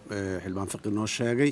xildhibaan fiqi noo sheegay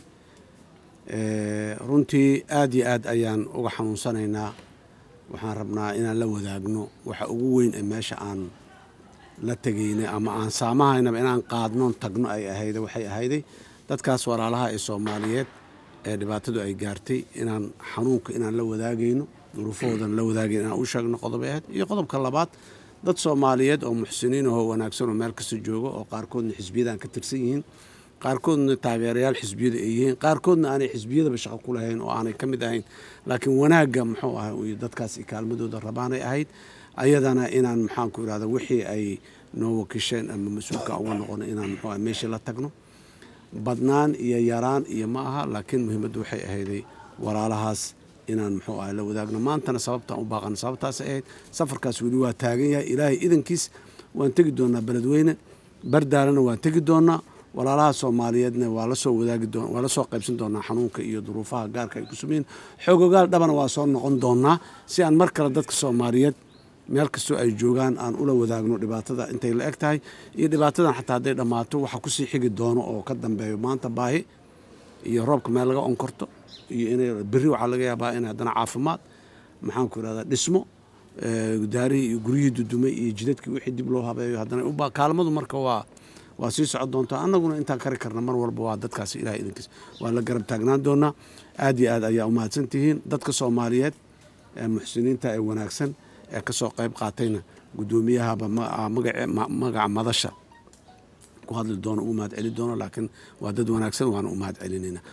runtii aad iyo aad ayaan uga xanuunsanaynaa waxaan rabnaa inaan la wadaagno waxa ugu weyn ee meesha aan la tegaynay ama aan saamahaynaba inaan qaadnoon tagno ay ahayda waxay ahayday dadkaas walaalaha ee soomaaliyeed ee dhibaatadu ay gaartay inaan xanuunka inaan la wadaagayno duruufahoodan la wadaagayno inaan u sheegno qodobay ahayd iyo qodobka labaad dad soomaaliyeed oo muxsiniin ahoo wanaagsan oo meel kasta jooga oo qaarkoodna xisbiyadan ka tirsan yihiin qaarkoodna taageerayaal xisbiyada ay yihiin qaarkoodna aanay xisbiyadaba shaqo ku lahayn oo aanay ka mid ahayn laakiin wanaagga muxuu ahay iyo dadkaas kaalmadooda rabaanay ahayd ayadana inaan maxaanku irahda wixii ay noo wakisheen ama mas-uulka uga noqono inaan muxuu ahay meeshii la tagno badnaan iyo yaraan iyo ma aha laakiin muhiimaddu waxay ahayday walaalahaas inaan muxuu ahay la wadaagno maantana sababtaan u baaqana sababtaas ahayd safarkaas weli waa taagan yahay ilaahay idankiis waan tegi doonaa beledweyne bardaalana waan tegi doonaa walaalaha soomaaliyeedna waa lasoo wadaagi doon waa lasoo qaybsan doonaa xanuunka iyo duruufaha gaarka ay ku sumayiin xoogogaal dhabana waa soo noqon doonaa si aan mar kale dadka soomaaliyeed meel kastoo ay joogaan aan ula wadaagno dhibaatada intay la eg tahay iyo dhibaatadan xataa hadday dhammaato waxa kusii xigi doono oo ka dambeeyo maanta baahi iyo roobka meel laga onkorto iyo inay berri waxaa laga yaabaa in haddana caafimaad maxaanku irahdaa dhismo daarihii iyo guryihii dudumay iyo jidadkii wixii dib loo habeeyo haddana kaalmadu marka waa waa sii socon doontaa annaguna intaan kari karna mar walba waa dadkaasi ilahay idinkiis waa la garab taagnaan doonaa aad iyo aad ayaa umahadsan tihiin dadka soomaaliyeed ee muxsiniinta ee wanaagsan ee kasoo qayb qaatayna guddoomiyahaba magaca madasha ku hadli doono u mahad celi doono laakiin waa dad wanaagsan waana u mahad celinayna